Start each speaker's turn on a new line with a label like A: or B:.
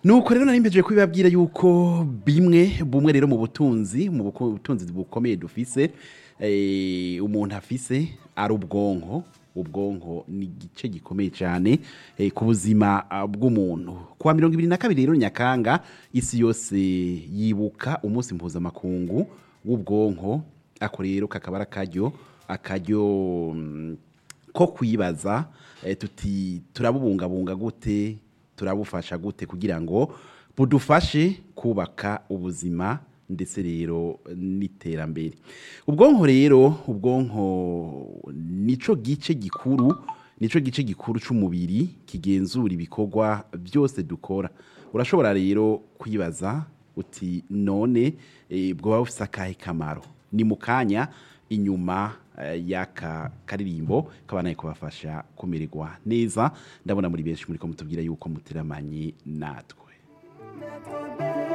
A: nuko rero nari mpejeje kubibabwira yuko bimwe bumwe rero mu butunzi mu buku- butunzi bukomeye dufise eh, umuntu afise ari ubwonko ubwonko ni igice gikomeye cyane eh, ku buzima ah, bw'umuntu kuwa mirongo ibiri na kabiri rero nyakanga isi yose yibuka umunsi mpuzamakungu w'ubwonko ako rero kakaba ari akaryo akaryo mm, ko kwibaza eh, tuti turabubungabunga gute turabufasha gute kugira ngo budufashe kubaka ubuzima ndetse rero n'iterambere ubwonko rero ubwonko nico gice gikuru nico gice gikuru c'umubiri kigenzura ibikorwa byose dukora urashobora rero kwibaza uti none eh, bwoba bufise akahe kamaro ni mu kanya inyuma eh, y'aka karirimbo kabanaye kubafasha kumererwa neza ndabona muri benshi muri ko mutubwira yuko muteramanye natwe